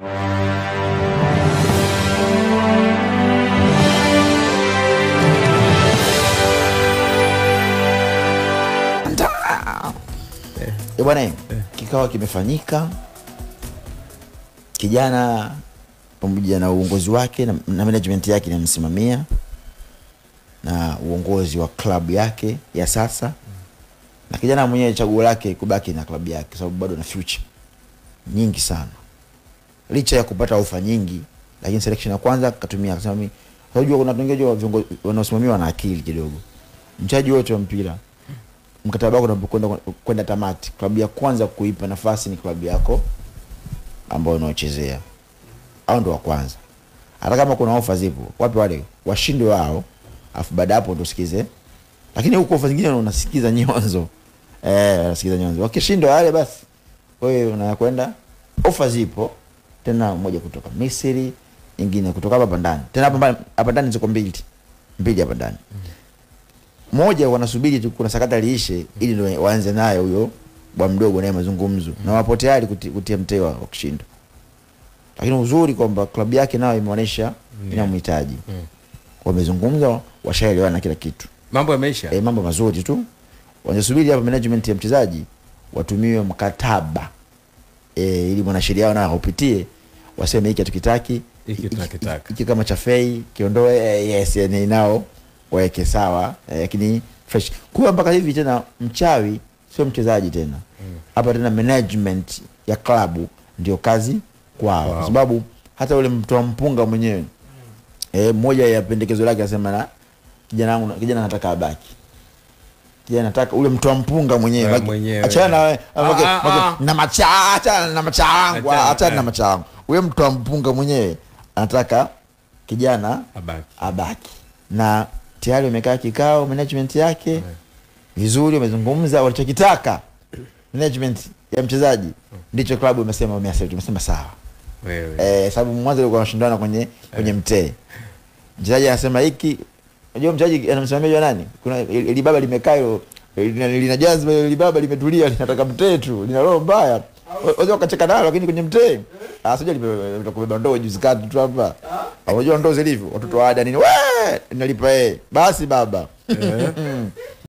Eh, bwana kikao kimefanyika, kijana pamoja na uongozi wake na, na management yake inamsimamia na uongozi wa klabu yake ya sasa, na kijana mwenyewe chaguo lake kubaki na klabu yake, sababu bado na future nyingi sana, licha ya kupata ofa nyingi, lakini selection ya kwanza katumia, akasema mimi, unajua kuna wengine wa viongozi wanaosimamiwa na akili kidogo. Mchezaji wote wa mpira mkataba wako unapokwenda kwenda tamati, klabu ya kwanza kuipa nafasi ni klabu yako ambayo unaochezea, au ndo wa kwanza. Hata kama kuna ofa zipo, wapi wale washinde wao, afu baada hapo ndo sikize. Lakini huko ofa zingine unasikiza nyonzo eh, unasikiza nyonzo. Wakishindwa wale, basi wewe unakwenda, ofa zipo tena, moja kutoka Misri, nyingine kutoka hapa ndani, tena hapa hapa ndani ziko mbili mbili hapa ndani moja wanasubiri tu kuna sakata liishe ili ndo waanze naye huyo bwa mdogo naye mazungumzo mm. na wapo tayari kuti, kutia mteo wa kushinda, lakini uzuri kwamba klabu yake nayo imeonyesha yeah. inamhitaji mm. wamezungumza, washaelewana kila kitu, mambo yameisha. E, mambo mazuri tu, wanasubiri hapa management ya mchezaji watumiwe mkataba e, ili mwanasheria wao nao upitie, waseme hiki hatukitaki, Hiki tunakitaka. hiki kama cha fei kiondoe, eh, yes, yani nao waweke sawa lakini eh, fresh kuwa mpaka hivi tena, mchawi sio mchezaji tena hapa mm. tena management ya klabu ndio kazi kwao Wow. kwa sababu hata ule mtoa mpunga mwenyewe eh, moja ya pendekezo lake asema na kijana wangu kijana nataka abaki kijana nataka ule mtoa mpunga mwenyewe Eh, Maki- mwenyewe. achana na wewe, Ah, maki- ah, maki- ah. na macha achana na macha wangu Achana, achana na eh. macha wangu ule mtoa mpunga mwenyewe anataka kijana Abaki. abaki na tayari wamekaa kikao management yake vizuri, wamezungumza walichokitaka management ya mchezaji ndicho klabu imesema, wameaccept, imesema sawa Wewe. eh, sababu mwanzo ilikuwa wanashindana kwenye kwenye mtee. Mchezaji anasema hiki, unajua mchezaji anamsimamia nani? Kuna ili baba limekaa hilo lina lina jazba, ili baba limetulia, linataka mtee tu, lina roho mbaya. Wazee wakacheka nalo, lakini kwenye mtee ah, sija kubeba ndoo juzi kati tu hapa. Unajua ndoo zilivyo, watoto wa ada nini, we nalipa eh, basi baba